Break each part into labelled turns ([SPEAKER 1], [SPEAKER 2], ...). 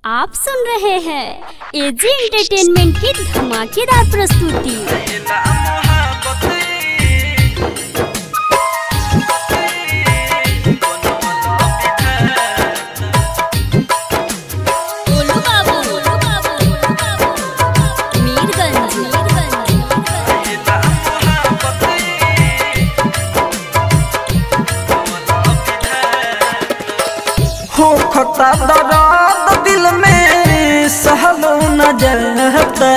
[SPEAKER 1] आप सुन रहे हैं एजी एंटरटेनमेंट की धमाकेदार प्रस्तुति गोलू बाबू, गोलू बाबू, गोलू बाबू। मीरगंज, मीरगंज।
[SPEAKER 2] हो खता दर्द दिल में सहलो न जाता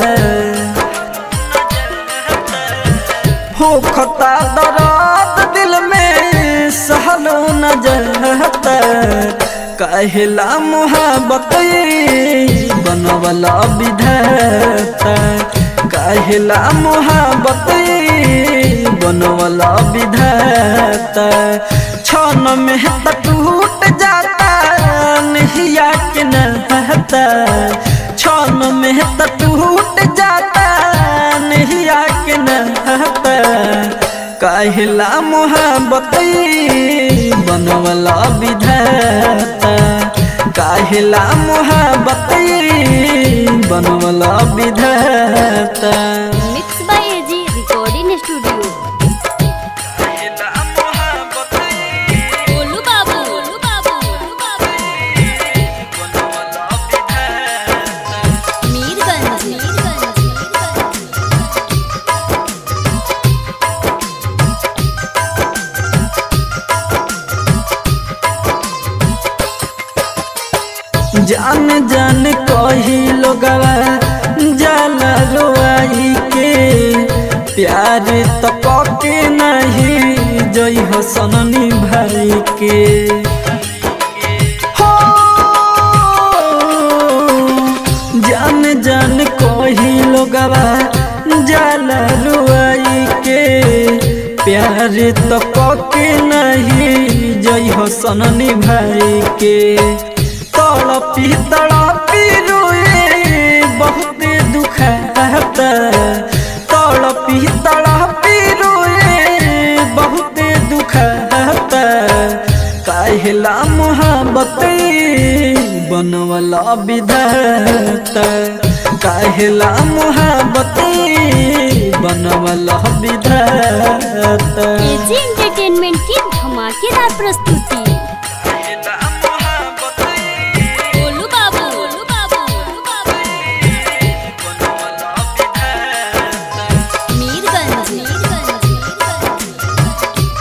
[SPEAKER 2] हो खता दर्द दिल में सहलो न जाता कहला मोहब्बत बनवला विधाता कहला मोहब्बत बनवला विधाता क्षण में त टूट जाता नहिया के नहता क्षण में त टूट जाता नहिया के नहता कहला मोहब्बत बनवला विधाता कहला मोहब्बत बनवला विधाता
[SPEAKER 1] mix by AG recording studio Golu Babu, Golu Babu, Golu Babu. Mirganj, Mirganj, Mirganj.
[SPEAKER 2] जान जान कही लोगवा जाला रोआई के प्यार तो पके नहीं जई हो सननी भाई के हो जान जान कही लोगवा जाला रोआई के प्यार तो पके नहीं जई हो सननी भाई के तड़पी तड़पी रोए बहुत दुखता तड़पी तड़पी रोए बहुत दुखता कहला मोहब्बत बनवला विधाता कहला मोहब्बत बनवला विधाता
[SPEAKER 1] एजी एंटरटेनमेंट की धमाकेदार प्रस्तुति गोलू बाबू, गोलू बाबू, गोलू बाबू। मीरगंज, मीरगंज, मीरगंज।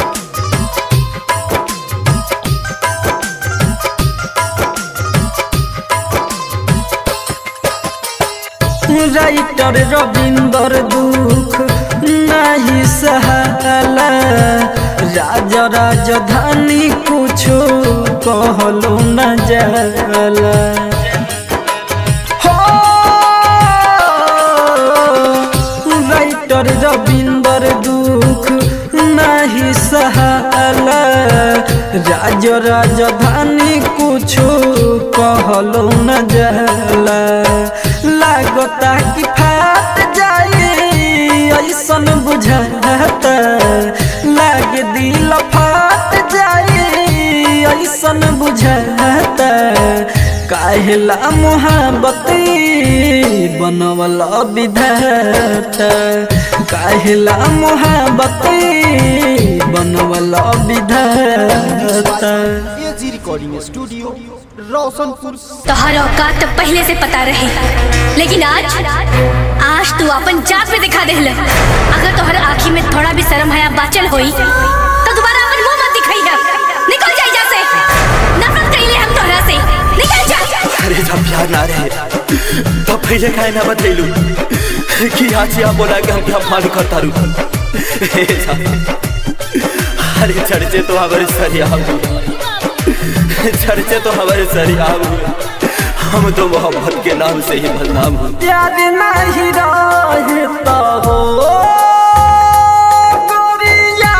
[SPEAKER 2] राइटर रविंदर दुख नहीं सहाला राजा राजधानी कुछो कहलो न जाला हो राइटर रविंदर दुख नहीं सहाला राज राजधानी कुछो कहलो न जाला लागता कि फाट जाए ऐसन बुझाता लाग दिल फाट जाए ऐसन बुझाता काहेला मोहब्बत बनवला विधाता काहेला मोहब्बत बनवला विधाता
[SPEAKER 3] एजी रिकॉर्डिंग स्टूडियो रोशनपुर
[SPEAKER 4] तोहर औकात तो पहले से पता रहे लेकिन आज आज तू अपन जात पे दिखा दे अगर तोहर आँखी में थोड़ा भी शर्म हया बाचल होई तो दोबारा अपन मुंह मत दिखाई है निकल जा इजा से नफरत कइले हम तोहरा से निकल जा
[SPEAKER 5] अरे जब प्यार ना रहे तब पहले काहे ना बतैलू कि आज या बोला कि हम क्या मान करता रू अरे चर्चे तो हमारे सरिया हुए चर्चे तो हमारे सरिया हुए हम तो मोहब्बत के नाम से ही बदनाम हुए
[SPEAKER 2] प्यार नहीं रहता हो गोरिया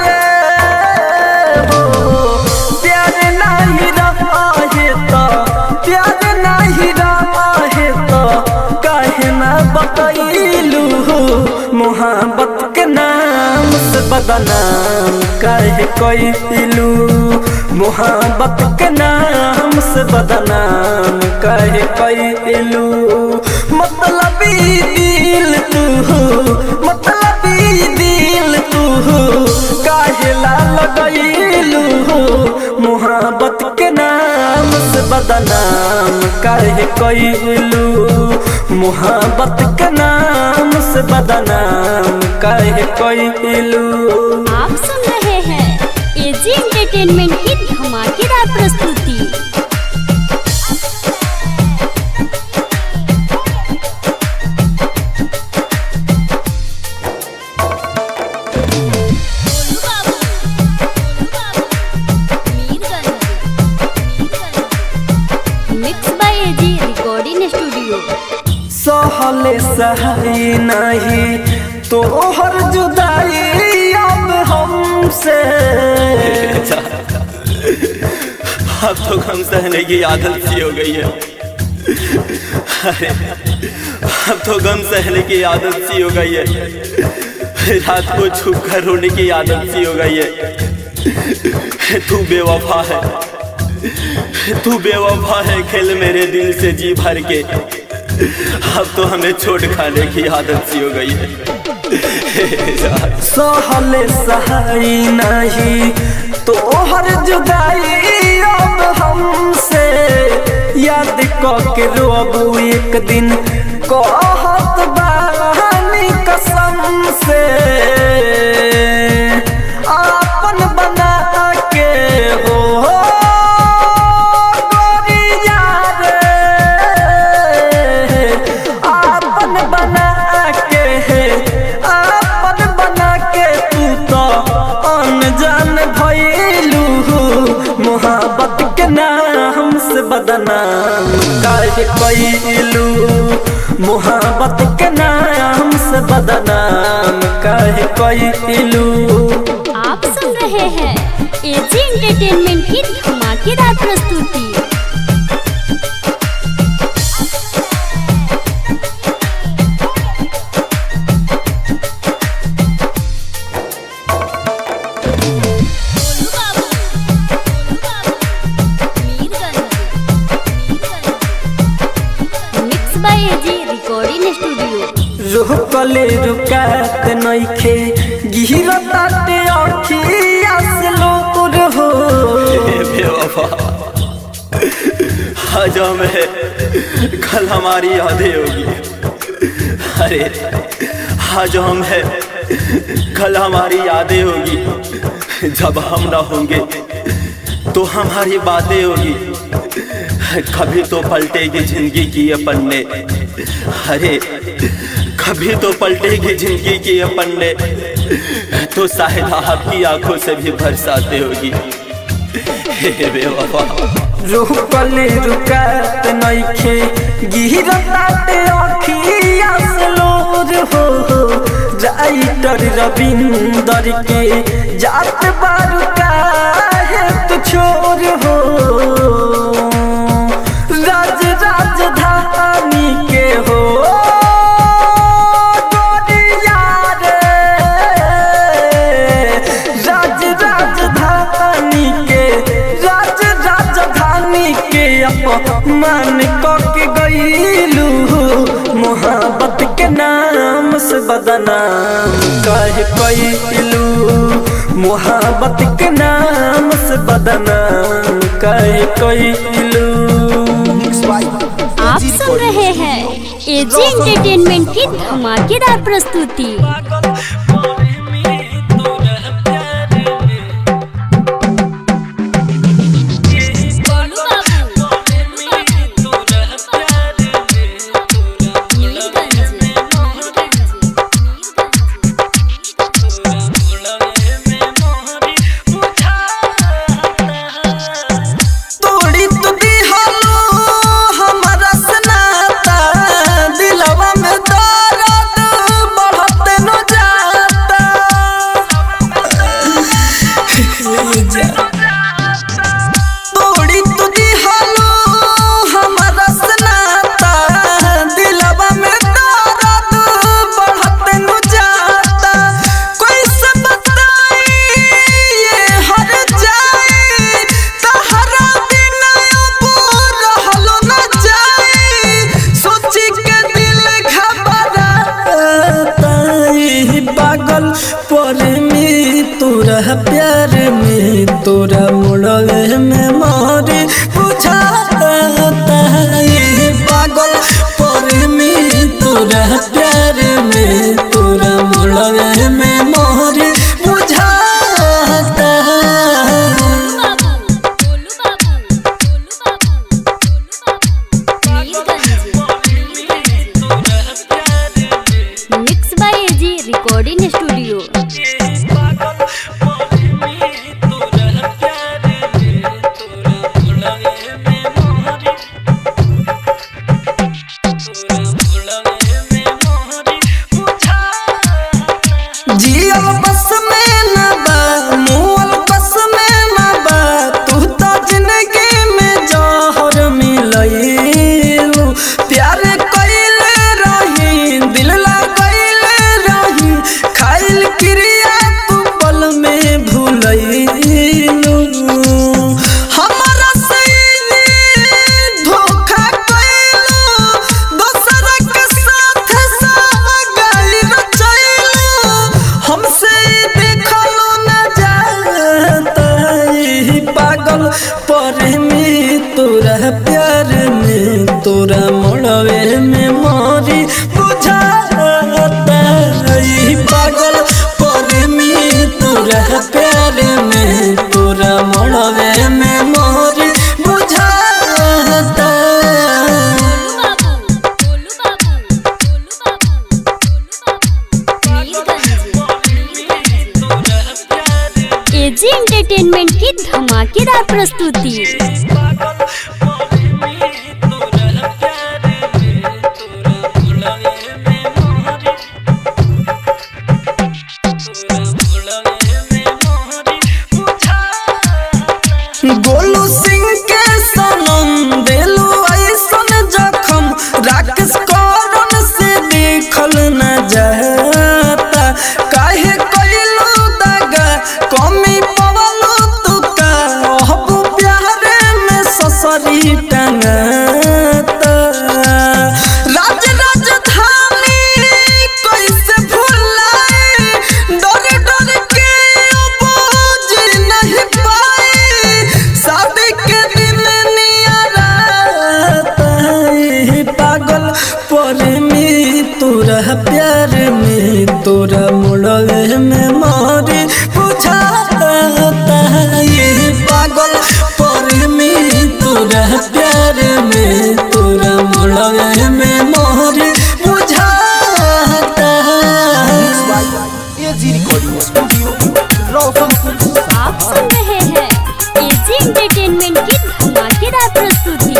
[SPEAKER 2] रे हो प्यार नहीं रहता प्यार नहीं रहता काहे ना बतैलू मोहब्बत के नाम से बदनाम काहे कैलू मोहब्बत के नाम से बदनाम काहे कैलू मतलबी दिल तू मतलबी दिल तू काहे ला लगैलू मोहब्बत के नाम से बदनाम काहे कैलू मोहब्बत के नाम से बदनाम काहे कैलू
[SPEAKER 1] आप सुन रहे हैं एजी एंटरटेनमेंट की धमाकेदार प्रस्तुति mix by AG recording studio
[SPEAKER 2] सहले सहाई नहीं तोहर जुदाई अब हमसे
[SPEAKER 5] अब तो गम सहने की आदत सी हो गई है अरे अब तो गम सहने की आदत सी हो गई है रात को छुप कर रोने की आदत सी हो गई है तू बेवफा है तू बेवफा है खेल मेरे दिल से जी भर के अब तो हमें छोड़ खाने की आदत सी हो गई है
[SPEAKER 2] सहले सहाई नहीं तोहर जुदाई अब हमसे याद के रोबू एक दिन कहत बानी कसम से आपन बना के हो गोरिया रे आपन बना के आपन बना के तू तो अनजान भइलू मोहब्बत के नाम से बदनाम काहे कैलू मोहब्बत के नाम से बदनाम काहे कैलू
[SPEAKER 1] आप सुन रहे हैं एजी एंटरटेनमेंट की धमाकेदार प्रस्तुति mix by AG recording studio
[SPEAKER 2] रुकले रुकात नइखे गिरताते अखिया से लोर हो
[SPEAKER 5] हे बेवफा आज हमें कल हमारी यादें होगी अरे आज हम है कल हमारी यादें होगी जब हम ना होंगे तो हमारी बातें होगी कभी तो पलटेगी जिंदगी की ये पन्ने अरे कभी तो पलटेगी जिंदगी की ये पन्ने तो शायद आपकी आंखों से भी बरसाते होगी हे बेवफा
[SPEAKER 2] रुकले रुकात नइखे गिरताते अखिया से लोर हो राइटर रविंदर के जात बारू काहे तू छोर हो राज राजधानी के हो गोरिया रे राज राजधानी के राज राजधानी के अपमान के गईलू मोहब्बत के नाम से बदनाम कह कैलू मोहब्बत के नाम से बदनाम कह कैलू
[SPEAKER 1] आप सुन रहे हैं एजी एंटरटेनमेंट की धमाकेदार प्रस्तुति
[SPEAKER 2] तोड़ी तो दिहलो हमारा सनाता दिलवा में दर्द बढ़त न प्यार में तोरा मोड़वे में मोरी बुझाता ई पागल प्रेमी तोरा प्यार में तोरा मोड़वे में मोरी बुझाता
[SPEAKER 1] गोलू बाबू गोलू बाबू गोलू बाबू एजी एंटरटेनमेंट की धमाकेदार प्रस्तुति
[SPEAKER 2] गोलू सिंह के सनम देलू ऐसन जखम राकेश करण से देखल न जाता काहे कइलू दगा कमी पवलू तू का अब प्यारे में ससरी टंगाता राज राजधानी कैसे भुलाए डर डर के अब जी नहीं पाए शादी के दिन नियाराता है पागल प्रेमी तोरा प्यार में तोरा मुड़वे में मारे बुझाता ये पागल प्रेमी तोरा प्यार में तोरा मुड़वे में मारे बुझाता
[SPEAKER 3] एजी रिकॉर्डिंग स्टूडियो रोशनपुर
[SPEAKER 1] आप सुन रहे हैं एजी एंटरटेनमेंट की धमाकेदार प्रस्तुति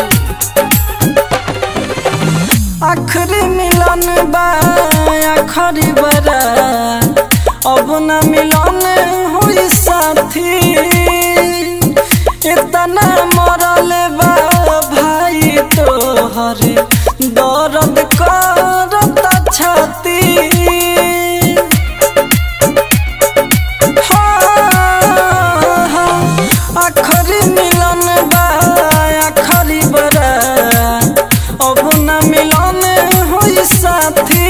[SPEAKER 2] आखिरी मिलन बा आखिरी बरा अब न मिलन हुई साथी इतना मरल बा भाई तोहर दर्द करत छाती आखरी मिलन बा आखरी बरा अब न मिलन होई साथी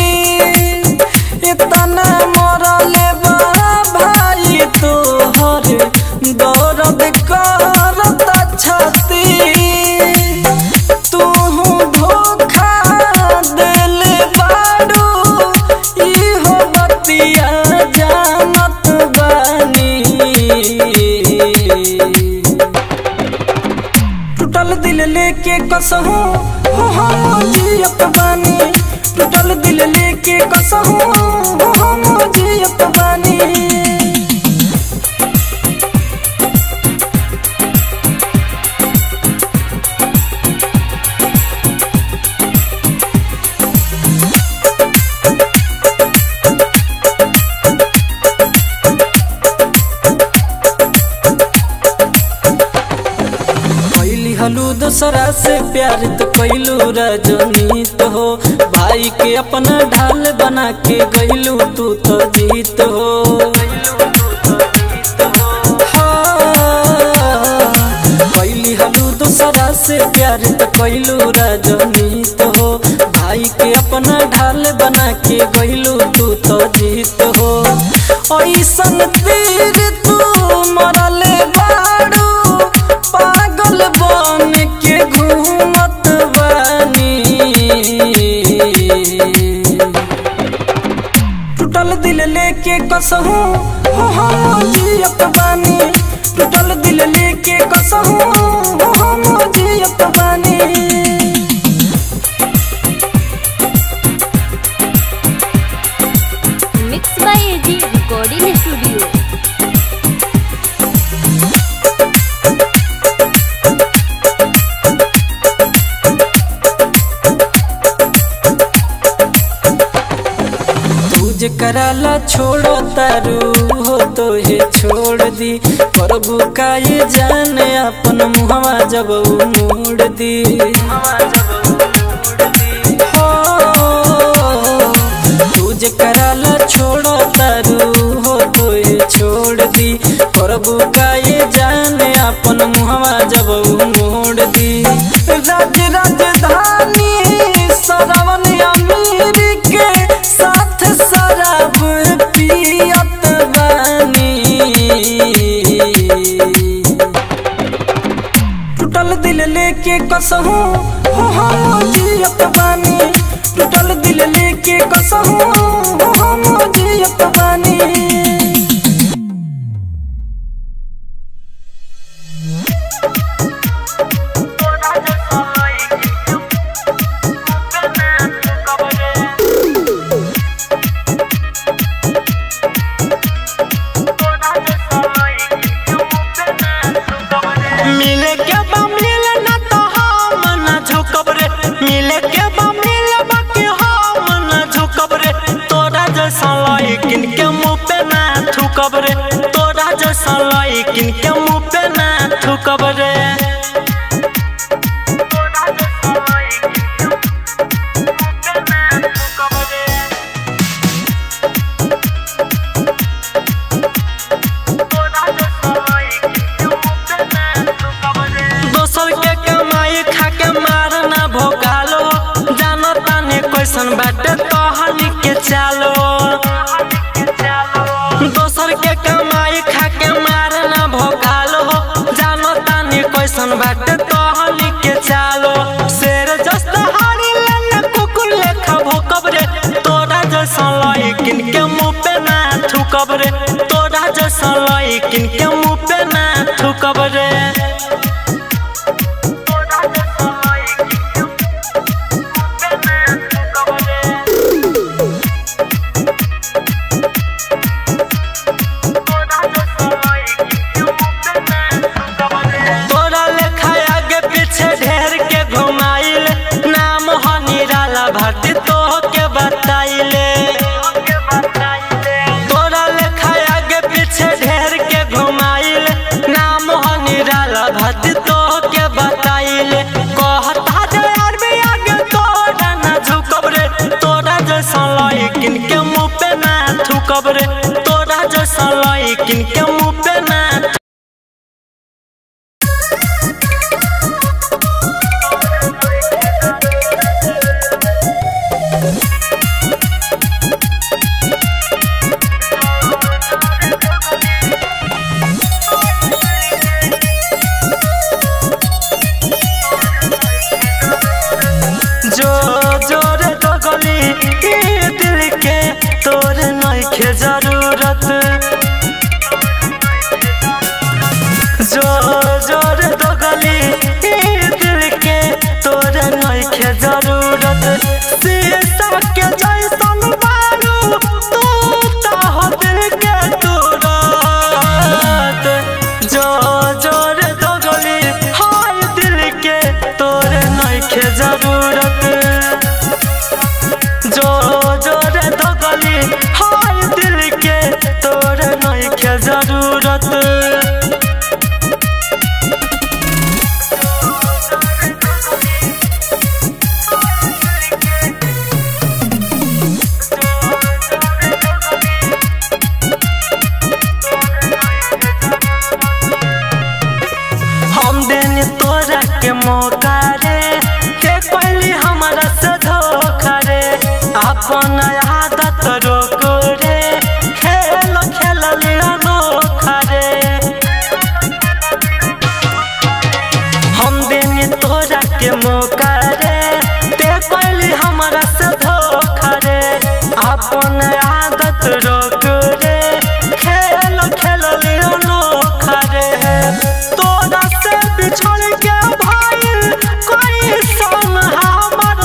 [SPEAKER 2] इतना मरल बा भाई तोहर दर्द करत छाती तू धोखा दिल बाड़ू इहो बतिया जानत बानी टूटल दिल लेके कसहू हो हम जियत बानी टूटल दिल लेके कसहू हो हम जियत बानी कैली हलू दूसरा से प्यार तो कैलू रजनीत हो भाई के अपना ढाल बना के गैलू तू तो जीत हो कैली हलू दूसरा से प्यार तो कैलू रजनीत हो भाई के अपना ढाल बना के गैलू तू तो जीत हो ऐसन तीर तू मरले बाड़ू पागल बन के घूमत बानी टूटल दिल लेके कसहू हो हम जियत बानी टूटल दिल लेके कसहू हो हम जियत बानी
[SPEAKER 1] mix by AG recording studio
[SPEAKER 2] तुझ कराला छोड़ो तारू हो तो ये छोड़ दी प्रभु का ये जान अपन मुहवा जब ऊ मोड़ दी हो, तुझ कराला छोड़ो तारू हो तो ये छोड़ दी प्रभु का ये जान अपन मुहवा जब ऊ मोड़ दी राज राजधानी सरवन अमीर के साथ शराब पियत बानी टूटल दिल लेके कसहू हो हम जियत बानी टूटल दिल लेके कसहू हो हम जियत बानी मिले के बा मिले ना तो हम ना झुकब रे मिले के बा मिले बाकी हम ना झुकब रे तोरा जैसा लइकिन के मुंह पे ना थूकब रे तोरा जैसा लइकिन के मुंह पे ना थूकब रे दोसर के कमाई खा के मार ना भोगालो जानो तानी कैसन बाटे तोहनी के चालो दोसर के कमाई खा के मार ना भोगालो जानो तानी कैसन बाटे तोहनी के चालो शेर जस्ता हारी लेने कुकुर लेखा भोकब रे तोरा जैसा लइकिन के मुंह पे ना थूकब रे तोरा जैसा लइकिन के मुंह पे ना थूकब रे तोरा लेखा आगे पीछे ढेर के घुमाइल नाम हो निराला भर्ती तो के बताइले तोरा लेखा आगे पीछे ढेर के घुमाइल नाम हो निराला भर्ती तो के बताइले कहता जे अरबी आगे तोरा ना झुकब रे तोरा जैसा लइकिन के मुंह पे ना थूकब रे तोरा जैसा लइकिन के मुंह पे ना जो जोर दगली ई दिल के तोर नइखे जरूरत जो जोर दगली ई दिल के तोर नइखे जरूरत शीशा के जैसन बारू तू ता हो दिल के तुरत जो जोर दगली हाय दिल के तोर नइखे जरूरत जो जोर दगली हाय दिल के तोर नइखे जरूरत हम देनी तोरा के मौका रे के पहली हमारा से धोखा रे अपन आदत रोक रे खेल खेल अनोखा रे हम देनी तोरा के मौका रे ते पहली हमारा से धोखा रे अपन आदत रोक रे खेल खेल अनोखा रे तोरा से बिछड़ के भाई कोई सन हमर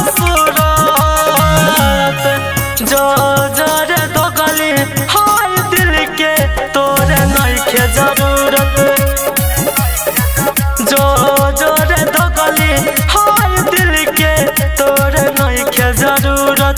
[SPEAKER 2] सूरत जो जरे दगली हाय दिल के तोरे नइखे जरूरत जो जोरे दगली हाय दिल के तोरे नइखे जरूरत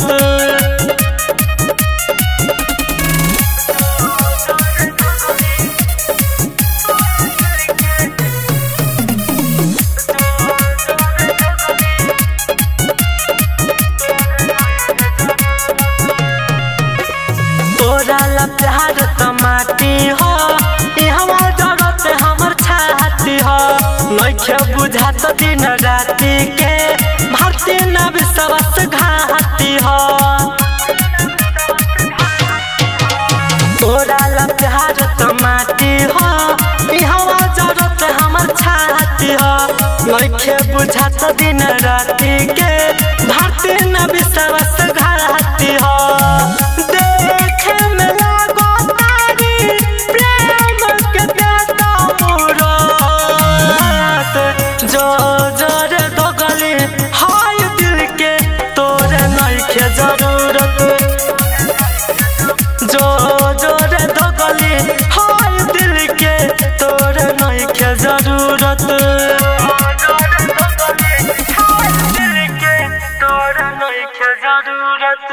[SPEAKER 2] तोरा ला प्यार त माटी हो ई हमर जरूरत हमर छाती हो नइखे बुझात दिन राति के भारती न विश्वास घाती हो तोरा ला प्यार त माटी हो ई हमर जरूरत हमर छाती हो नइखे बुझात दिन राति के भारती न विश्वास घाती हो देखे में लागो तारी प्रेम के बेटा मुराद जो जरे दो गली हाय दिल के तोरे नइखे जरूरत जो जोरे दो गली हाय दिल के तोरे नइखे जरूरत तोरे नइखे जरूरत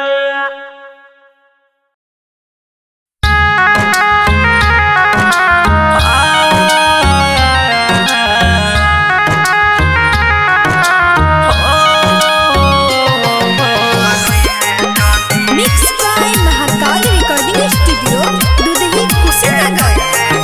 [SPEAKER 6] mix by Mahakal recording studio Dudhahi Kushinagar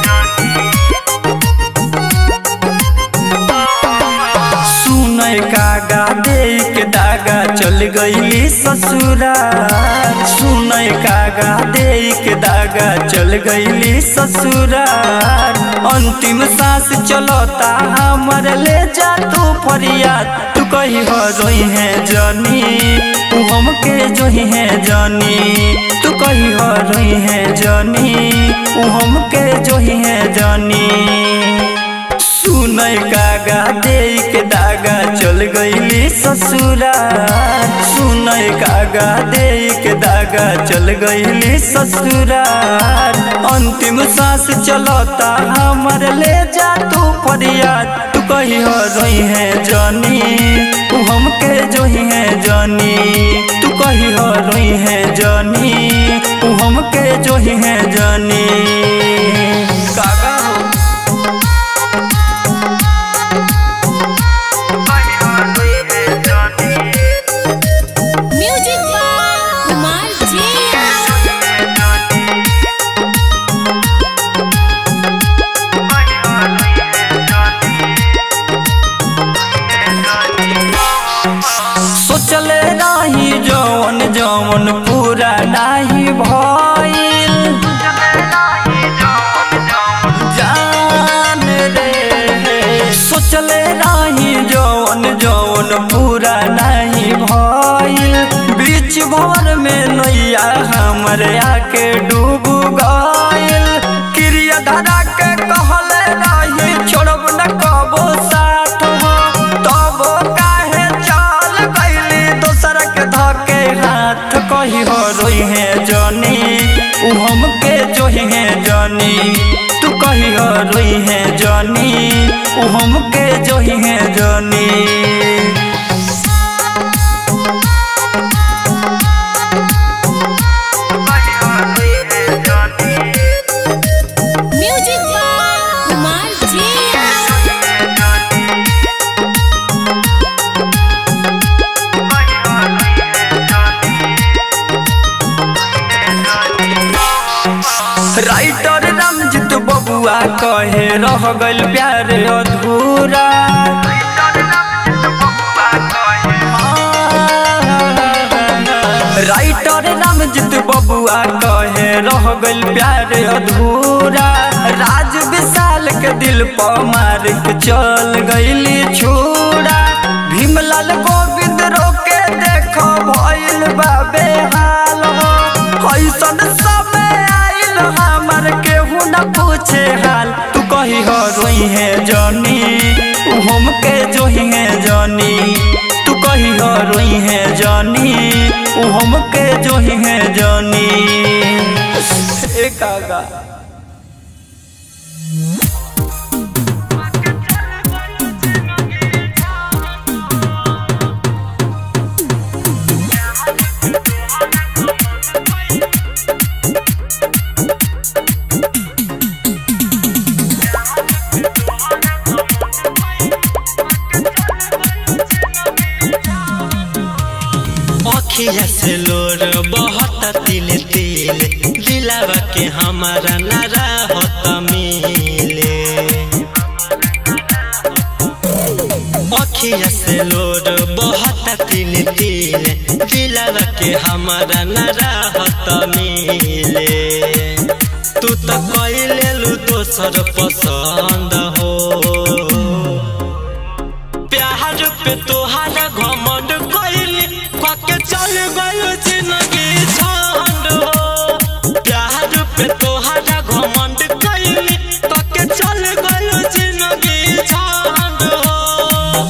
[SPEAKER 2] सुनय कागा दे के दागा चल गईली ससुरा सुनय कागा दे के दागा चल गईली ससुरा अंतिम सांस चलता हमर ले जा तू फरियाद तू कही हो रोई है जानी तू हमके जोही है जानी तू कही हो रोई है जानी तू हमके जोही है जानी सुनय कागा दे के दागा चल गईली ससुरा सुनय कागा दे के दागा चल गईली ससुरा अंतिम सांस चलता हमर ले जा तू फरियाद तू कही हो रोई है जानी तू हमके जोही है जानी तू कही हो रोई है जानी तू हमके जोही है जानी कागा हो
[SPEAKER 6] म्यूजिक बाय कुमार जी
[SPEAKER 2] सोचले नाही जवन जवन पूरा नाही भइल जान रे सोचले नाही जवन जवन पूरा नाही भइल बीच भवर में नैया हमर आके डूब गइल क्रिया धरा के कहले रही छोड़ब न कबो साथ हो तब काहे चल गइली दोसर के धके हाथ कही हो रोई है जानी उ हमके जोही है जानी तू कही हो रोई है जानी उ हमके जोही है जानी
[SPEAKER 6] म्यूजिक बाय कुमार जी
[SPEAKER 2] राइटर रामजीत बबुआ कहे रह गइल प्यार अधूरा राइटर रामजीत बबुआ कहे रह गइल प्यार अधूरा राज विशाल के दिल पर मार के चल गइली छूरा भीमलाल गोविंद रोके देखो भइल बाबे हाल हो ऐसन समय आइल हमर केहू न पूछे हाल तू कही हो रोई है जानी तू हमके जोही है जानी तू कही हो रोई है जानी तू हमके जोही है जानी ए कागा
[SPEAKER 7] अखिया से लोर बहुत तिल तिल दिलावा के हमारा नारा होत मिले अखिया से लोर बहुत तिल तिल दिलावा के हमारा नारा होत मिले तू तो कैले लू दोसर पसंद हो चल गयो जिंदगी छंड हो प्यार पे तोहरा घमंड कैली कके चल गयो जिंदगी छंड हो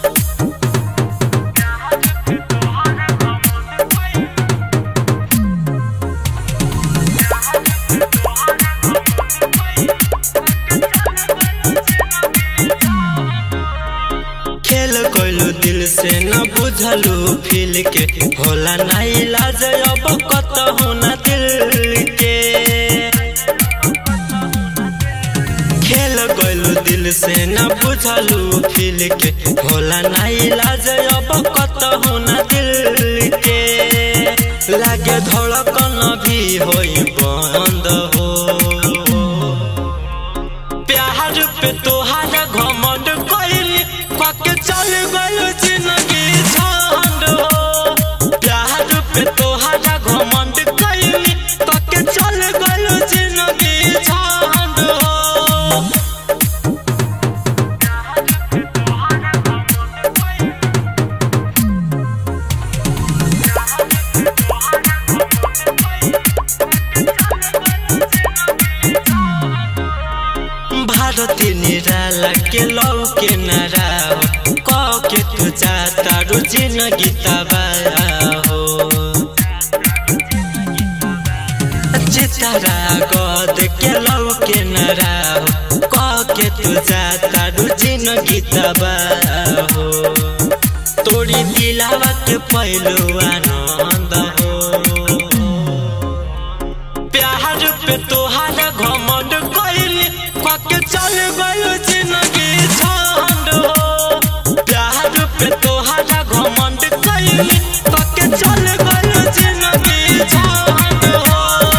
[SPEAKER 7] खेल कोइलू दिल से न बुझलू फील के होला ना इलाज अब कतहु न दिल के खेल कोइलू दिल से न बुझलू फील के होला ना इलाज अब कतहु न दिल के लागे धड़कन भी होई बंद हो प्यार पे तोहारा घमंड कैली कके चल गयो जिंदगी झंड हो प्यार पे तोहारा घमंड कैली कके चल गयो जिंदगी झंड हो भारती निराला के लौ के नाराव क के तू जाता रुचि न गीता हो चितारा गद के लौ के नाराव क के तू जाता रुचि न गीता हो तोरी दिलावा के पहलू आनंद हो प्यार पे तोहारा घमंड कैली कके चल गयो जिंदगी छंड हो प्यार पे तोहारा घमंड कैली कके चल गयो जिंदगी छंड हो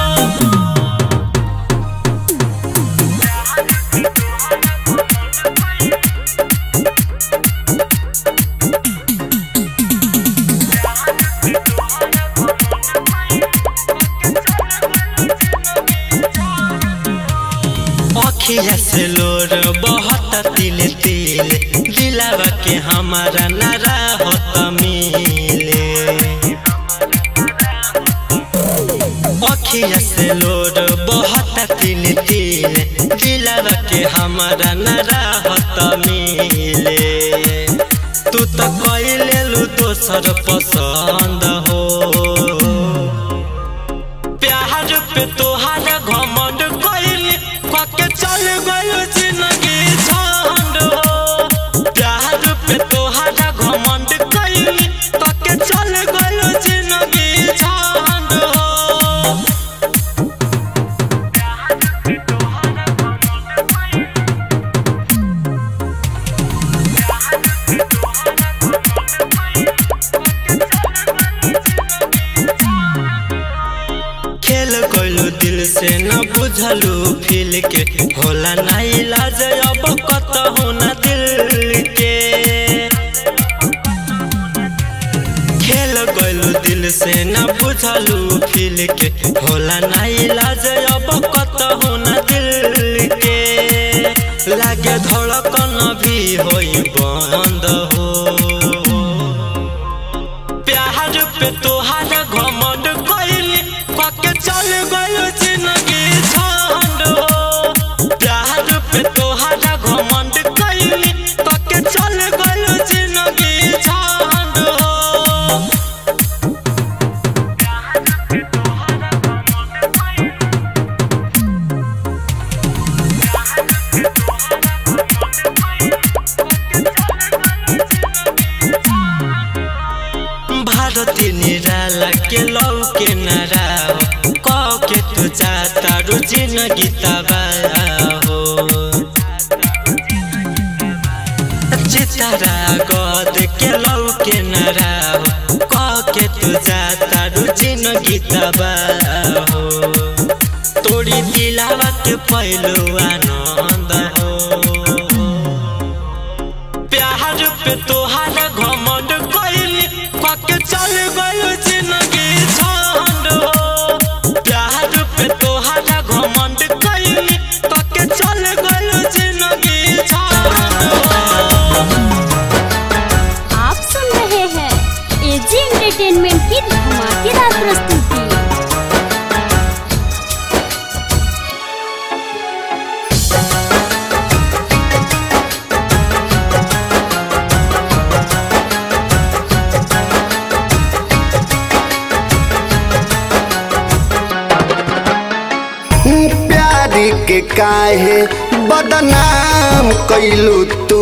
[SPEAKER 7] अखिया से लोर बहुत तिल तिल दिलावा के हमारा नारा होत मिले अखिया से लोर बहुत तिल तिल दिलावा के हमारा नारा होत मिले तू तो कैले लू दोसर पसंद हो प्यार पे तोहारा घमंड कैली कके चल गयो जिंदगी झंड हो प्यार पे तोहारा घमंड कैली कके चल गयो जिंदगी झंड हो खेल कोइलू दिल से न बुझलू फील के होला ना इलाज अब कतहु न दिल के खेल कोइलू दिल से न बुझलू फील के होला ना इलाज अब कतहु न दिल के लागे धड़कन भी होई बंद हो प्यार पे तोहारा घमंड कैली कके चल गयो जिंदगी झंड हो प्यार पे तोहारा घमंड कैली कके चल गयो जिंदगी झंड हो भारती निराला के लौ के नाराव क के तू जाता रुचि न गीता हो चितारा गद के लौ के नाराव क के तू जाता रुचि न गीता हो तोरी दिलावा के पहलू आनंद हो प्यार पे तोहारा घमंड कैली कके चल गयो जिंदगी झंड हो प्यार पे तोहारा घमंड कैली कके चल गयो जिंदगी झंड हो
[SPEAKER 1] आप सुन रहे हैं एजी एंटरटेनमेंट की धमाकेदार प्रस्तुति
[SPEAKER 8] प्यारी के काहे बदनाम कैलू तू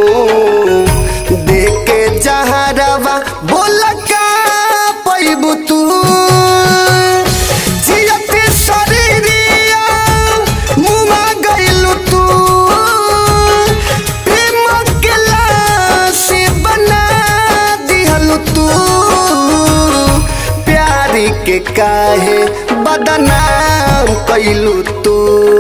[SPEAKER 8] देखे जहरवा बोल का पैबू तू जियत शरीरिया मुमा गइलू तू प्रेम के लाशी बना दिहलू तू प्यारी के काहे बदनाम कैलू तू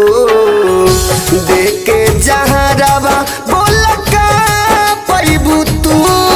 [SPEAKER 8] देखे जहरवा बोल का पैबू तू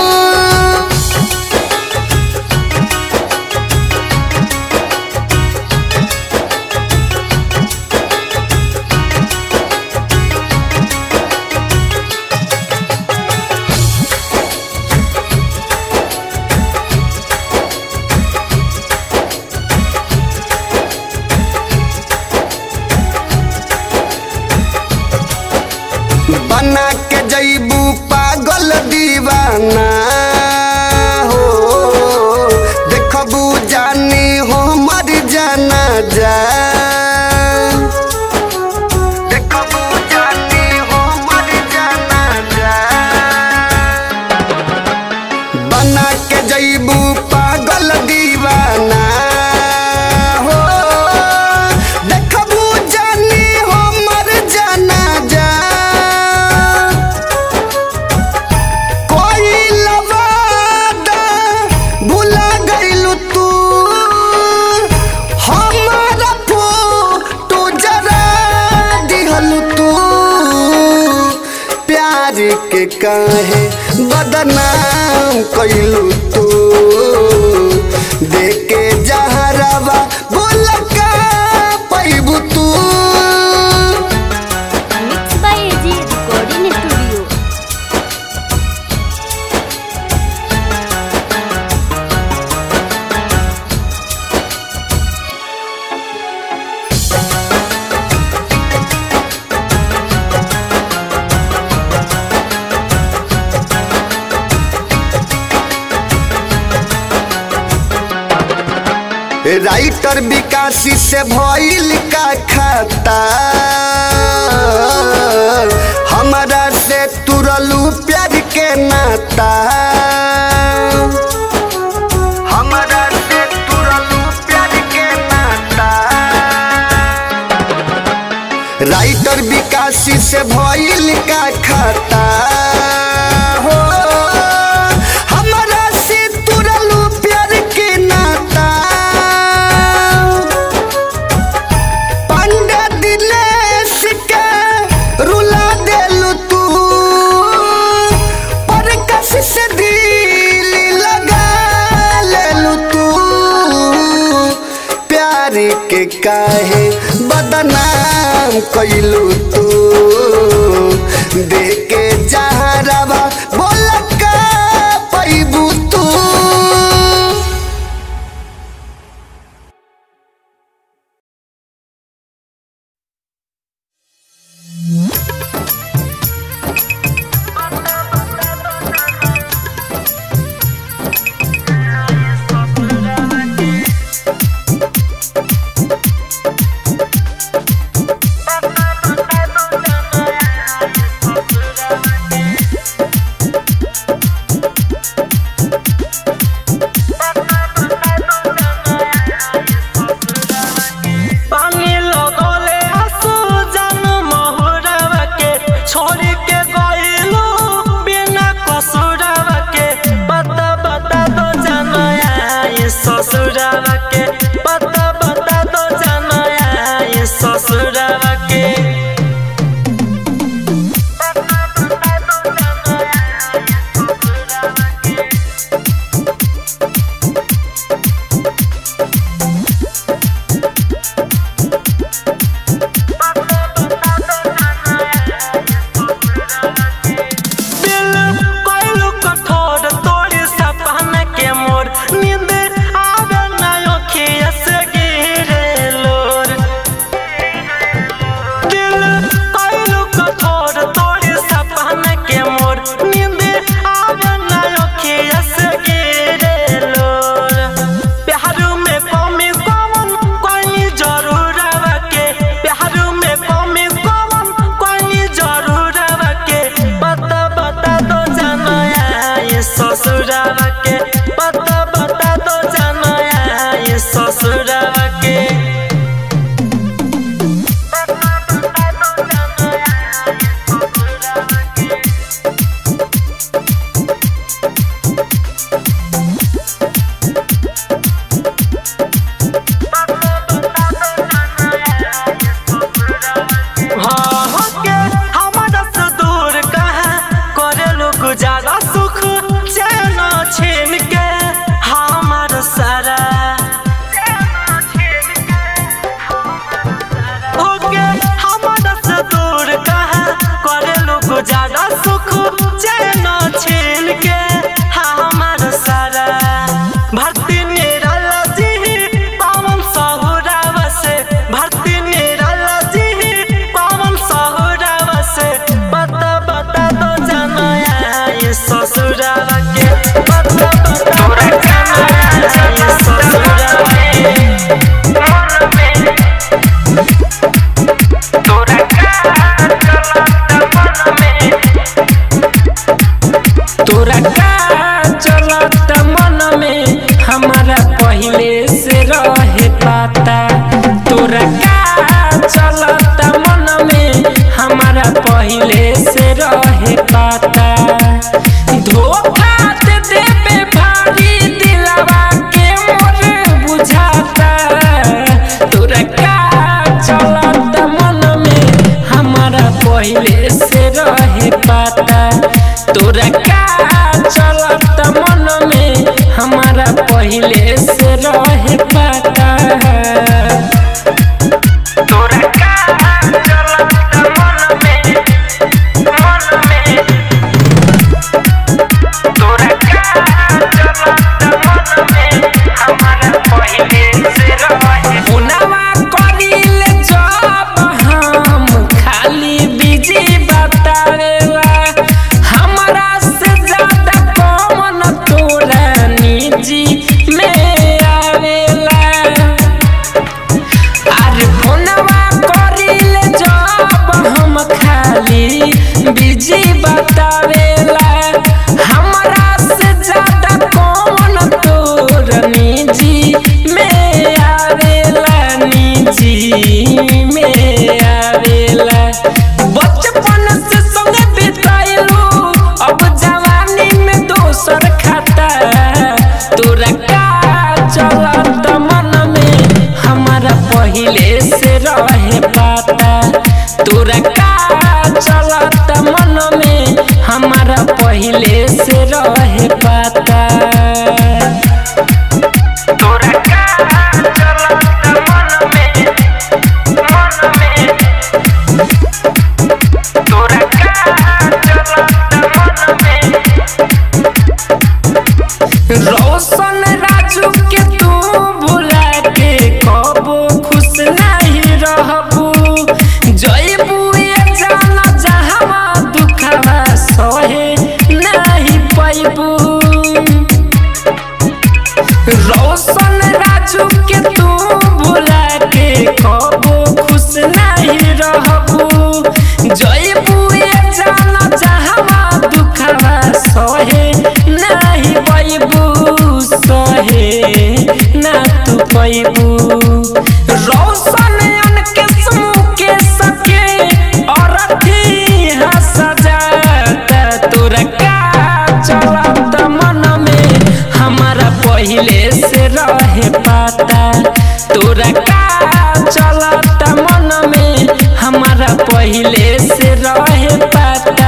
[SPEAKER 8] बना के जैबू पागल दीवाना हो देखबू जानी हो मर जाना जा देखबू जानी हो मर जाना जा बना के जैबू पागल दीवाना हो देखबू जानी हो मर जाना जा कोई लवादा भुला गइलू तू हमारा फोटो जरा दिहलू तू प्यार के काहे बदनाम कैलू तू देखे जहरवा बोल का पैबू तू
[SPEAKER 1] mix by AG recording studio
[SPEAKER 8] writer विकासी से भइल का खाता हमारा से तुरलू प्यार के नाता हमारा से तुरलू प्यार के नाता राइटर विकासी से भइल का खाता हो हमारा से तुरलू प्यार के नाता पंडा दिनेश के रुला देलू तू पर कस से दिल लगा लेलू तू प्यार के काहे बदनाम कैलू तू देखे जहरवा बोल का पैबू तू
[SPEAKER 2] पानी लगले आंसू जान महुरवा के छोड़ के गइलू बिना कसुरवा के पता बता दो जानया ये ससुरवा के पता बता दो जानया ये ससुरवा के दिल कोइलू कठोर तोड़ी सपना के मोर नींद
[SPEAKER 7] भक्ति निराला जी पावन सहुरावा से भक्ति निराला जी पावन सहुरावा से बता बता दो जाना ये ससुरावा के बता बता दो जाना ये ससुरावा के
[SPEAKER 2] तोरा का चलत मन में हमारा पहले से रहे पाता तोरा का चलत मन में हमारा पहले से रहे पाता धोखा दे देबे भारी दिलवा के मोर बुझाता तोरा का चलत मन में हमारा पहले से रहे पाता तोरा का चलत मन में हमारा पहले से रहे पाता तोरा का चलत मन में मन में तोरा का चलत मन में हमारा पहले से रहे पुनवा करिल जब हम खाली बिजी बतावेला हमरा से ज्यादा कौन तोरा निजी में आवेला अरे फोनवा करिल जब हम खाली बिजी बतावेला हमरा से ज्यादा कौन तोर निजी में आवेला निजी में आवेला बचपन से संगे बिताइलू अब जवानी में दोसर खाता तोरा का चलत मन में हमारा पहले से रहे पाता तोरा का चलत मन में हमारा पहले से रहे पाता तोरा का चलत मन में मन में तोरा का चलत मन में रोशन राजू के तू भुला के कबो खुश नहीं रहबू जयबू ये जाना जहाँ दुखवा सहे नहीं पैबू रोशन राजू के तू भुला के कबो खुश नहीं रहबू जयबू ये जाना जहाँ दुखवा सहे नहीं पैबू सहे ना तू पैबू रोशन अनके समूह के सके और अथी सजाता तोरा का चलत मन में हमारा पहले से रहे पाता तोरा का चलत मन में हमारा पहले से रहे पाता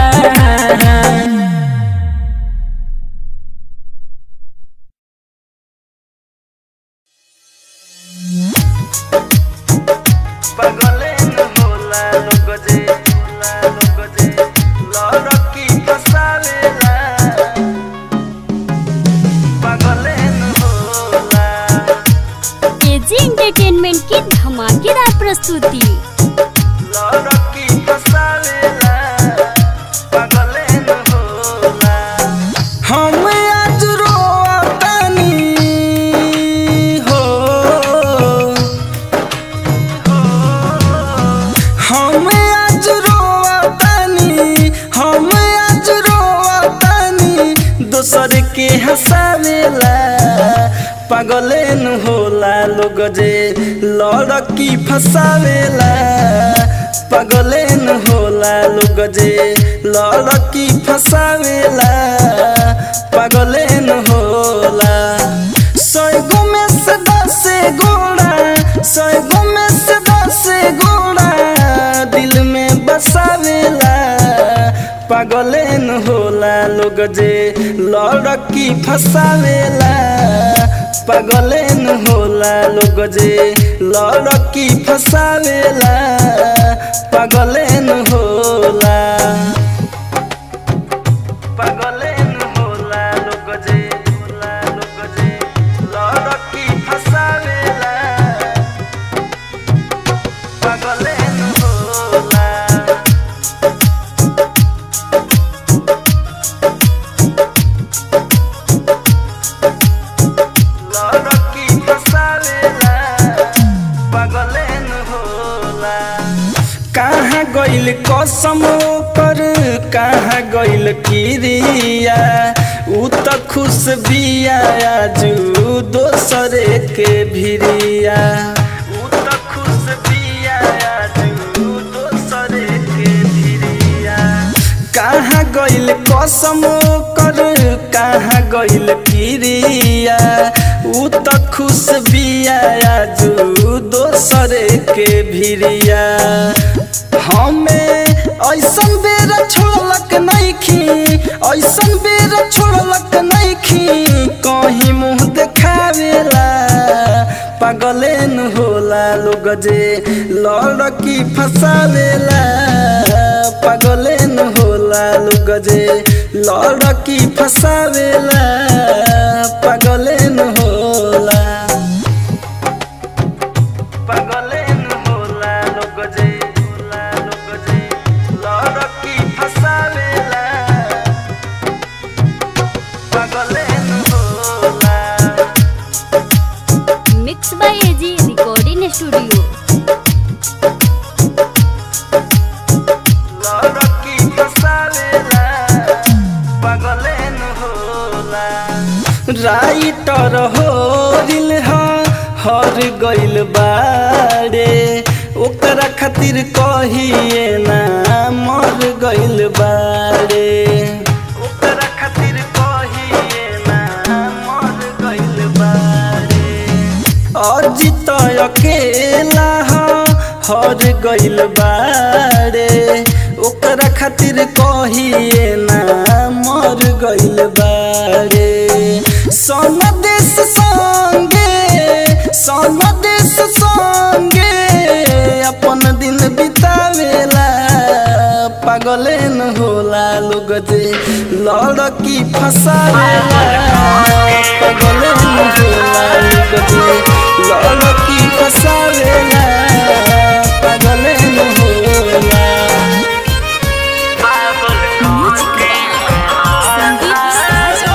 [SPEAKER 7] पगले न होला लोग जे होला लोग जे लड़की फसावेला पगले न होला
[SPEAKER 1] एजी एंटरटेनमेंट की धमाकेदार प्रस्तुति
[SPEAKER 7] लड़की फसावेला पगले न होला
[SPEAKER 2] हम आज रोतानी हो हम आज रोतानी हम आज रोतानी दोसर के हंसावेला पागले न होला लोग जे लड़की फसावेला पागले न होला लोग जे लड़की फसावेला पागले न होला सैगो में से दस गोड़ा सैगो में से दस गोड़ा दिल में बसावेला पागले न होला लोग जे लड़की फसावेला पागले न होला लोग जे लड़की फसावेला पागले न होला पागले न होला लोग जे होला लोग जे कसम कर कहाँ गइल किरिया उ त खुश बिया आजू दोसरे के भिरिया उ त खुश बिया आजू दोसरे के भिरिया कहाँ गइल कसम कर कहाँ गइल किरिया उ त खुश बिया आजू दोसरे के भिरिया हमें ऐसन बेर छोड़लक नइखी ऐसन बेर छोड़लक नइखी कहीं मुंह देखावेला पागले न होला लोग जे लड़की फसावेला पागले न होला लोग जे लड़की फसावेला पागले न होला पागले न होला लोग जे होला लोग जे लड़की फसावेला पागले न होला
[SPEAKER 1] mix by AG recording studio
[SPEAKER 2] लड़की फसावेला पागले न होला राइटर हो दिल हर गइल बारे ओकरा खातिर कहिए ना मर गइल बारे ओकरा खातिर कहिए ना मर गइल बारे अजित अकेला हर गइल बारे ओकरा खातिर कहिए ना मर गइल बारे सन देश संगे सन देश संगे अपन दिन बितावेला पागले न होला लोग जे लड़की फसावेला पागले न होला लोग जे लड़की फसावेला पागले न होला
[SPEAKER 6] संदीप साजा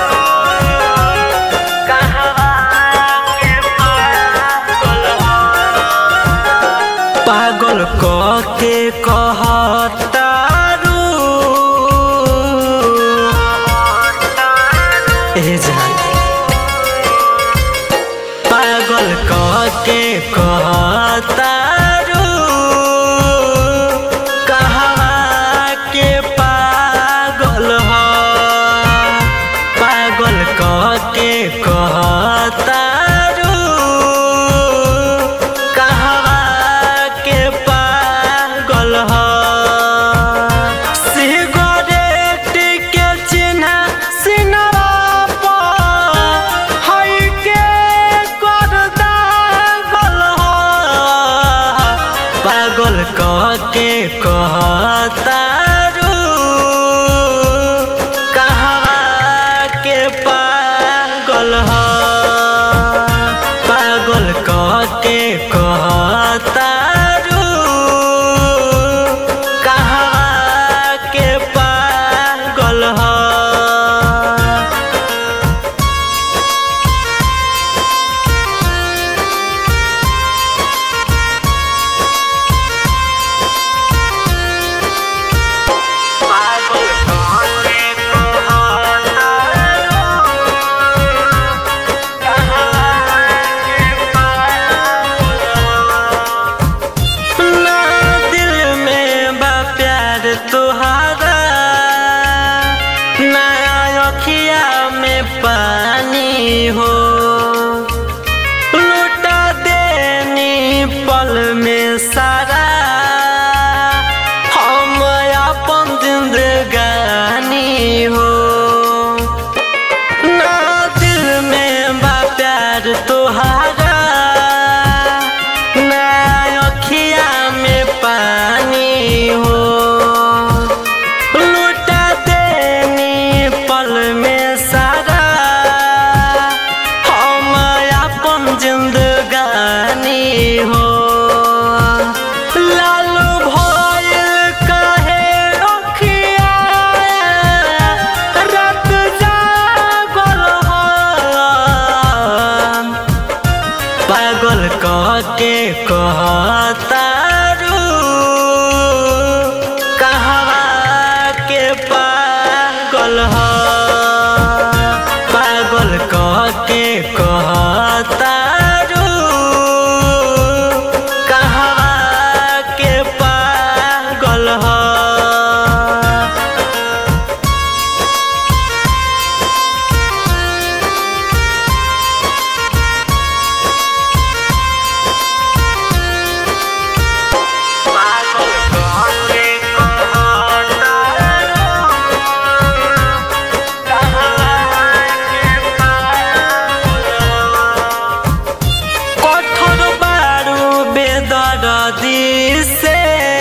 [SPEAKER 7] पागल के कहतारू ए जान पागल के कहतारू कहवा के पागल ह पागल के कहतारू कहवा के पागल ह सिगरेट के चिन्ह सिनरा पर हई के कर दागल ह पागल कह के कहतारू कहवा के पागल ह पागल कह के कहतारू कहवा के पागल ह ना दिल में बा प्यार तुहारा ना अखिया में पानी हो लुटा देनी पल में सारा हम अपन जिंदगानी हो ना दिल में बा प्यार तुहारा ना अखिया में पानी हो लुटा देनी पल में सारा हम अपन जिंदगानी हो लालू भइल कहे अखिया रात जागल हम पागल कह के कहतारू के कहतारू कहवा के पागल ह কঠোর বারু বেদরদি से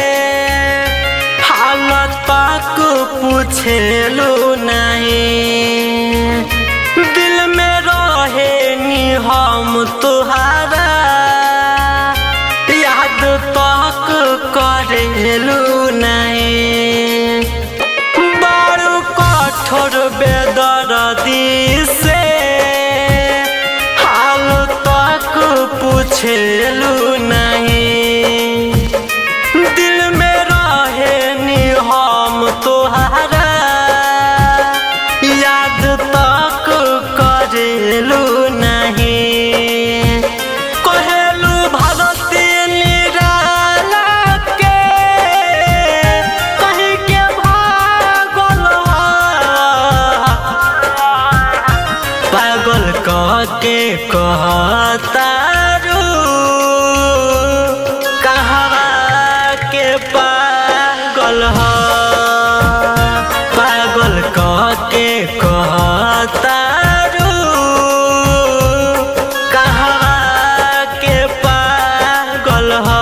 [SPEAKER 7] हालत पाक पूछेलू नहीं दिल में रहे नी हम तुहारा याद तक करेलू नहीं बड़ू कठोर बेदरदी से हाल तक पूछेलू नहीं दिल में रहे नी हम तोहारा याद तक करेलू नहीं कहेलू भारती निराला के कहीं के भागल पागल कह के कहतारू कहवा के पागल ह पागल कह के कहतारू कहवा के पागल ह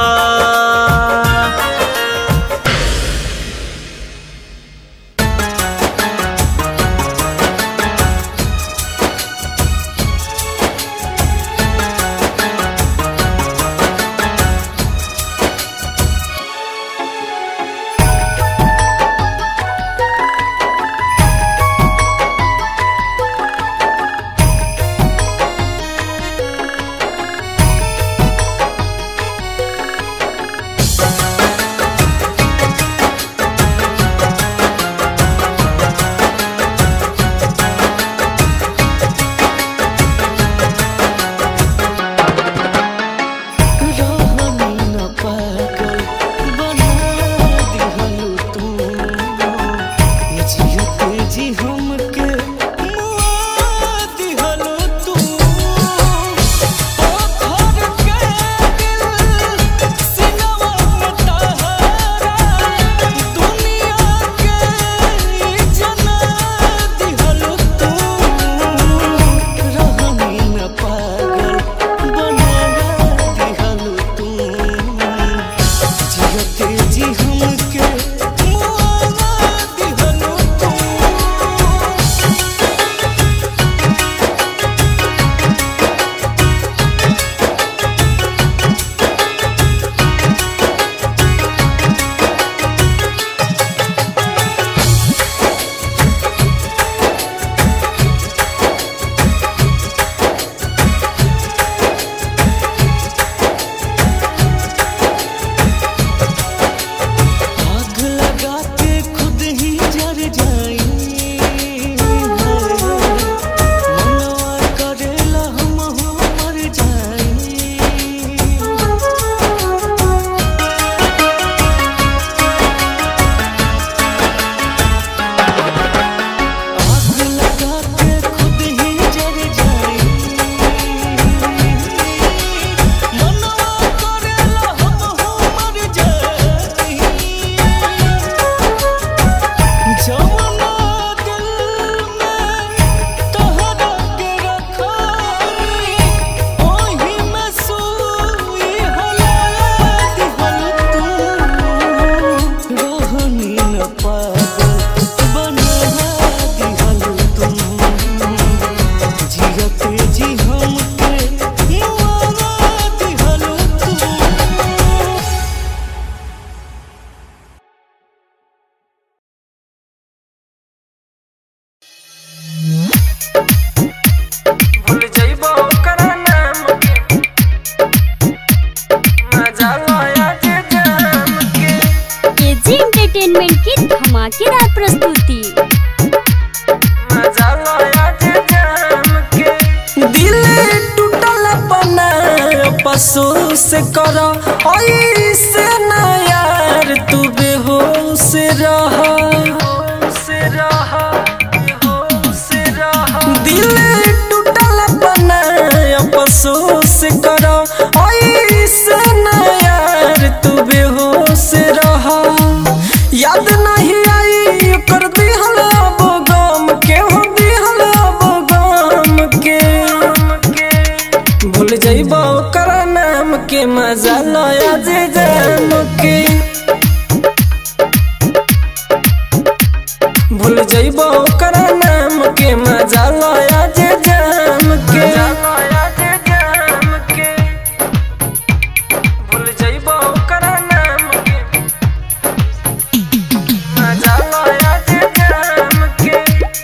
[SPEAKER 2] अफसोस कर ऐसे ना यार तू बेहोश रह दिल टूटल बना अफसोस कर ऐसे ना यार तू बेहोश रह याद नहीं आई कर दिहल अब गम के हो दिहल अब गम के भूल जइब ओकर नाम के मजा लया जे जाम के भूल जइब ओकर नाम के मजा लया जे जाम के भूल जइब ओकर नाम के मजा लया जे जाम के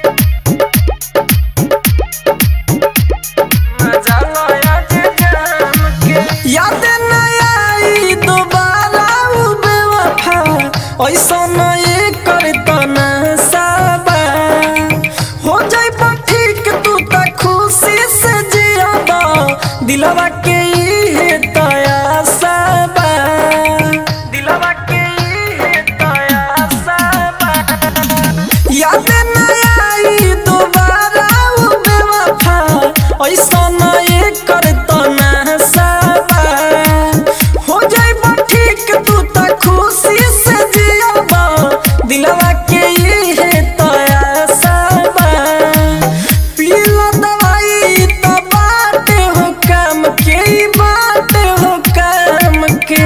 [SPEAKER 2] मजा लया जे जाम के याद न आई दोबारा उ बेवफा ऐसा न ये करता ना साबा हो जाई बा ठीक तू त खुशी से जियाबा दिलवा के इहे तया साबा दिलवा के इहे तया साबा याद न आई दोबारा उ बेवफा ऐसा न ये करता ना साबा हो जाई बा ठीक तू त खुशी से जियाबा दिलवा के इहे तया साबा पीला दवाई त बाटे हो काम के ई बाटे हो काम के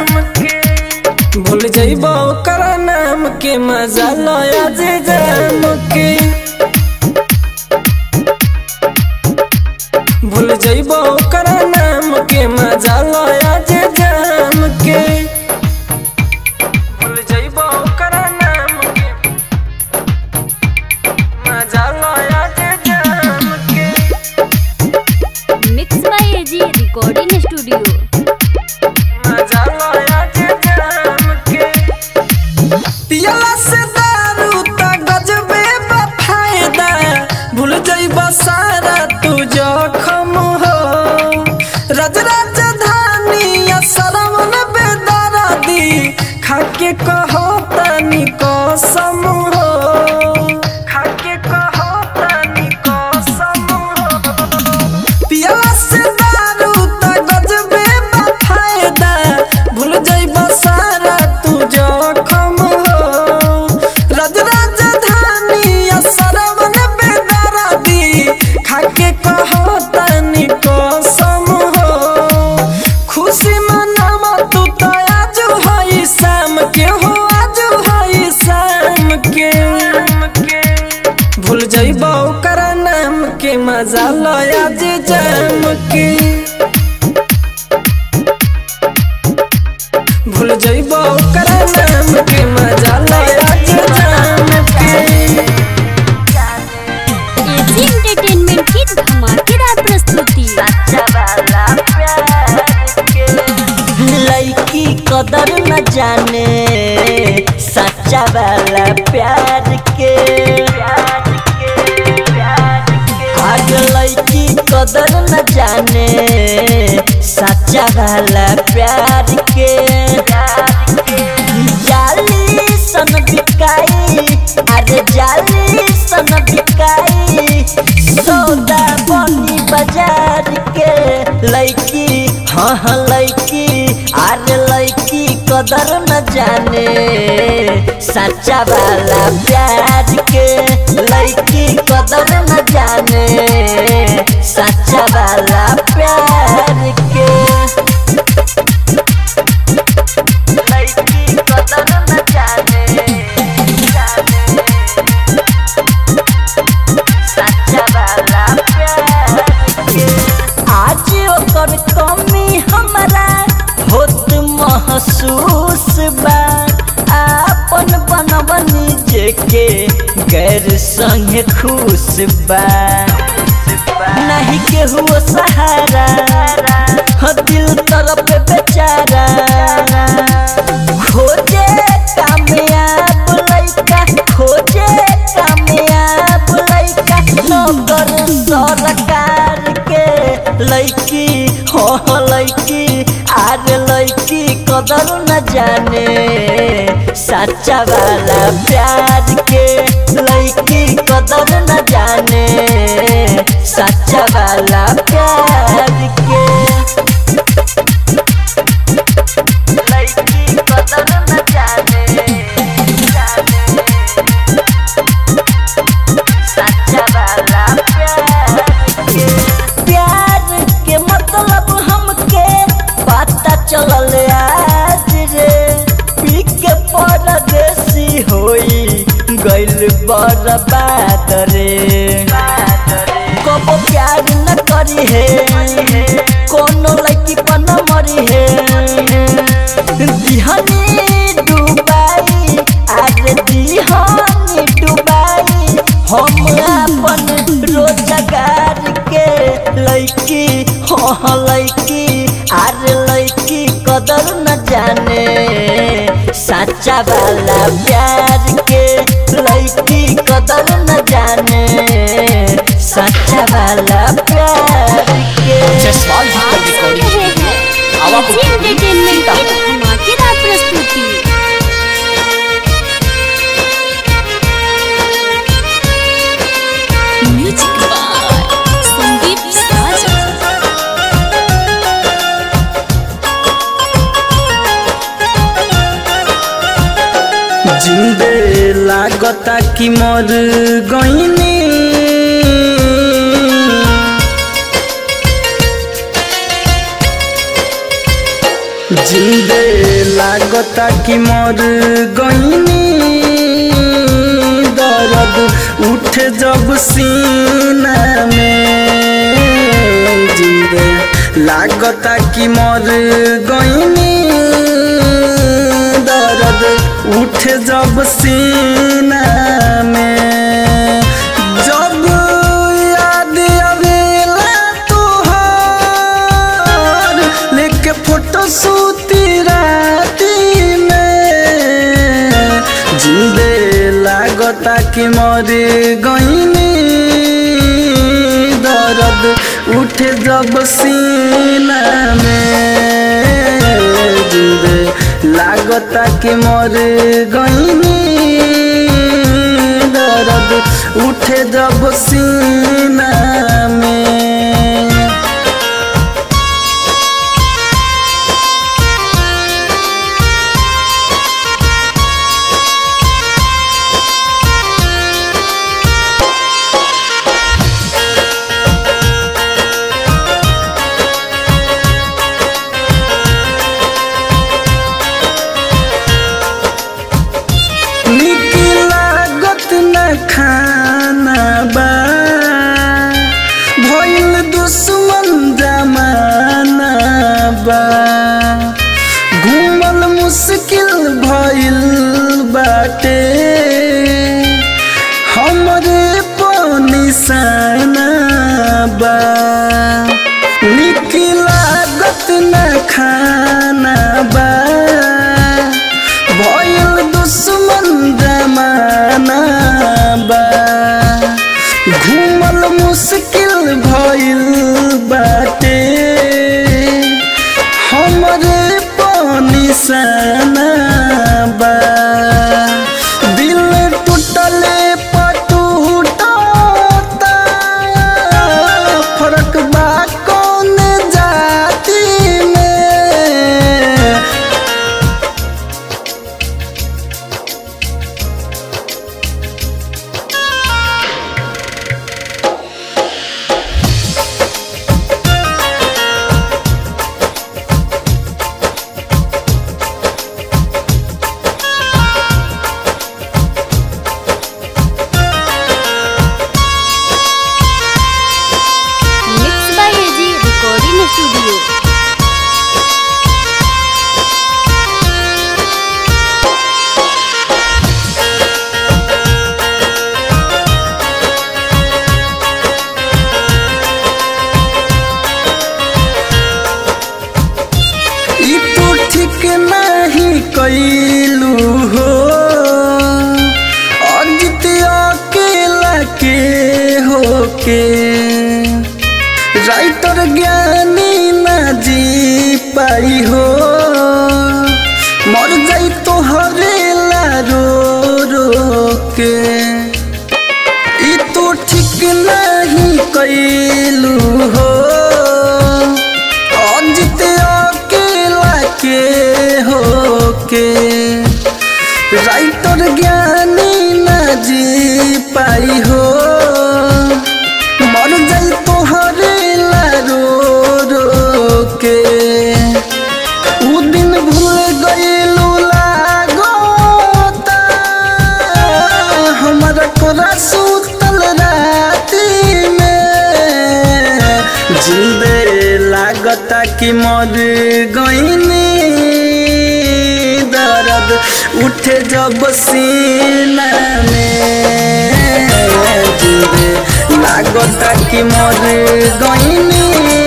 [SPEAKER 2] भूल जइब ओकर नाम के मजा लया जे जाम के भूल जइब ओकर नाम के मजा लया जे जाम के भूल जइब ओकर नाम के मजा लया जे जाम के
[SPEAKER 1] mix by AG recording studio
[SPEAKER 2] मजा लया जे जाम के पियला से दारू त गजबे बा फायदा भूल जइब सारा तू जखम हो रज राजधानी या सरवन बेदरादी खाके कहो तनी कसम हो खाके कहो तनी कसम हो पियला से दारू त गजबे बा फायदा भूल जइब सारा तू जखम हो रज राजधानी या सरवन बेदरादी खाके कहो तनी कसम हो खुशी मनावा तू त आज हई शाम के हो आज हई शाम के भूल जइब ओकर नाम के मजा लया जे जाम के भूल जइब ओकर नाम के मजा लया जे जाम के
[SPEAKER 1] एजी एंटरटेनमेंट की धमाकेदार प्रस्तुति
[SPEAKER 9] लड़की कदर न जाने सच्चा वाला प्यार के आज लड़की कदर न जाने सच्चा वाला प्यार के जाली सन बिकाई अरे जाली सन बिकाई सौदा बनी बाजार के लड़की हाँ हाँ लड़की अरे लड़की कदर न जाने सच्चा वाला प्यार के लड़की कदर न जाने सच्चा वाला प्यार के लड़की कदर न जाने जाने सच्चा वाला प्यार के आज ओकर कमी हमरा होत महसूस बा आपन बनवनी जेके गैर संग खुश बा नहीं केहू सहारा ह दिल तरफ बेचारा खोजे कामयाब लइका खोजे कामयाब लइका नौकर सरकार के लइकी हो
[SPEAKER 10] हाँ लैकी आरे लैकी कदर न जाने सच्चा वाला प्यार के लैकी कदर न जाने सच्चा वाला प्यार के लैकी कदर न जाने जाने सच्चा वाला प्यार के प्यार के मतलब हमके पता चलल आज रे पी के परदेसी होई गइल बर्बाद रे कब प्यार न करी है कोनो लड़की पर न मरी है दिहनी डुबाई आरे दिहनी डुबाई हम अपन रोजगार के लैकी हाँ लैकी आरे लैकी कदर न जाने सच्चा वाला प्यार के लैकी कदर न जाने सच्चा वाला प्यार के
[SPEAKER 3] जसवाल जी
[SPEAKER 1] आप
[SPEAKER 3] का
[SPEAKER 1] सुन
[SPEAKER 3] रिकॉर्डिंग
[SPEAKER 1] रहे हैं
[SPEAKER 3] आवा
[SPEAKER 1] एजी एंटरटेनमेंट की धमाकेदार प्रस्तुति म्यूजिक बाय संदीप साजा
[SPEAKER 2] जिंदे लागता कि मर गईनी जिंदे लागता कि मर गईनी दर्द उठे जब सीना में जिंदे लागता कि मर गईनी दर्द उठे जब सीना में जब याद आवेला तोहार लेके फोटो सूती राती में जिंदे लागता कि मर गईनी दर्द उठे जब सीना में जिंदे लागता कि मर गईनी दर्द उठे जब सीना में निक लागत न खाना बा भइल दुश्मन जमाना बा घूमल मुश्किल भइल बाटे हमरे पनिशाना बा निक लागत न खाना बा भइल दुश्मन जमाना बा घूमल मुश्किल भइल बाटे हमरे पनिशाना बा दिल टूटले पटूटता फरक बा कौन जाति में
[SPEAKER 1] mix by AG recording studio
[SPEAKER 2] ई तू ठीक नहीं कैलू हो अजित अकेला के हो के राइटर ज्ञानी न
[SPEAKER 8] जी पाई हो मर जाई तो हरेला रो रो के ई तो ठीक नहीं कैलू हो अजित अकेला के हो के राइटर ज्ञानी न जी पाई हो मर जाई तो हरेला रो रो के उ दिन भूल गईलू लागोता हमारा कोरा सुतल राती में जिंदे लागता कि मर गईनी दर्द उठे जब सीना में जिंदे लागता कि मर गईनी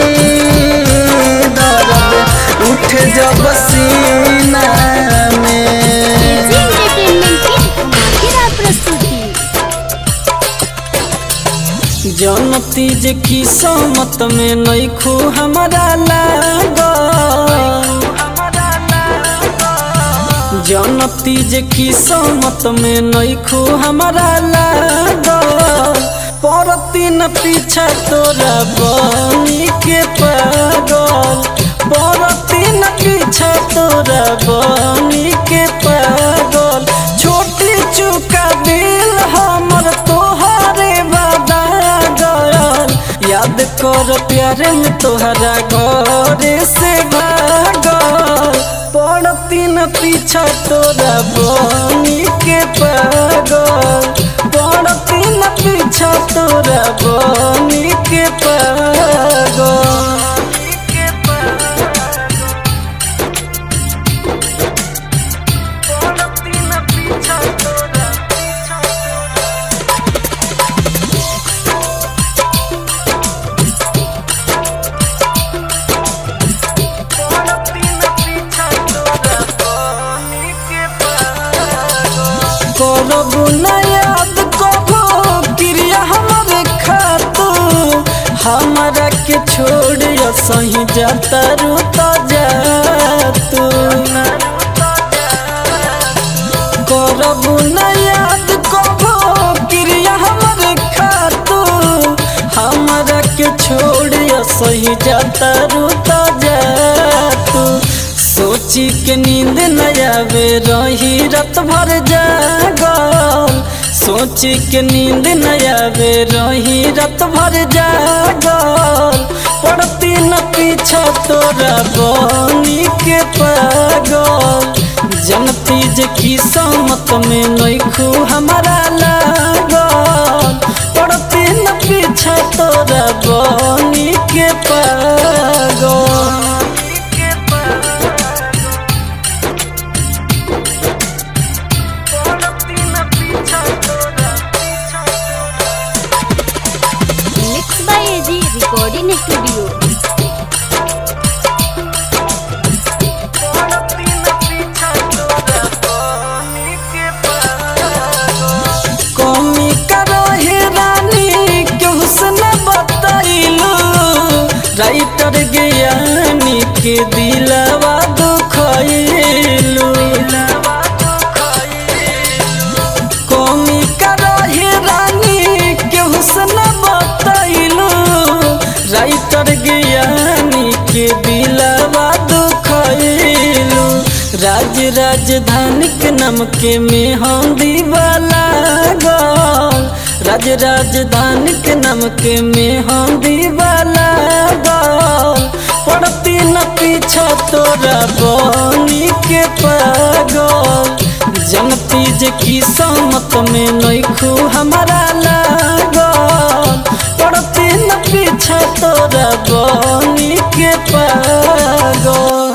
[SPEAKER 8] दर्द उठे जब सीना में
[SPEAKER 1] एजी एंटरटेनमेंट की धमाकेदार प्रस्तुति
[SPEAKER 2] जनती जे किस्मत में नैखू हमारा लाग जनती जे किस्मत में नैखू हमारा लाग परती न पीछा तोरा बनी के पागल परती न पीछा तोरा बनी के पागल छोटी चुका दिल हमर तोहरे बदा गयल याद कर प्यारे में तोहरा घरे से भागल पड़ती न पीछा तोरा बनी के पागल पड़ती न पीछा तोरा बनी के पागल करबू न याद कबो क्रिया हमरे खातू हमरा के छोड़ सही जाता रूता जातू करबू न याद कबो क्रिया हमरे खातू हमरा के छोड़ सही जाता रूता जातू सोची के नींद न आवे रही रात भर जागल सोची के नींद न आवे रही रात भर जागल पड़ती न पीछा तोरा बनी के पागल जनती जे किस्मत में नैखू हमारा लागल पड़ती न पीछा तोरा बनी के पागल
[SPEAKER 1] mix by AG recording studio
[SPEAKER 2] कमी करो हे रानी के हुस्न बताइलो राइटर ज्ञानी के दिलवा दुखइलो कमी करो हे रानी के हुस्न बताइलो राइटर ज्ञानी के दिलवा दुखइलो राज राजधानी के नाम के में हम दीवाला गल राज राजधानी के नाम के में हम दीवाला गल पड़ती न पीछा तोरा बनी के पागल जनती जे किस्मत में नैखू हमारा लागल पड़ती न पीछा तोरा बनी के पागल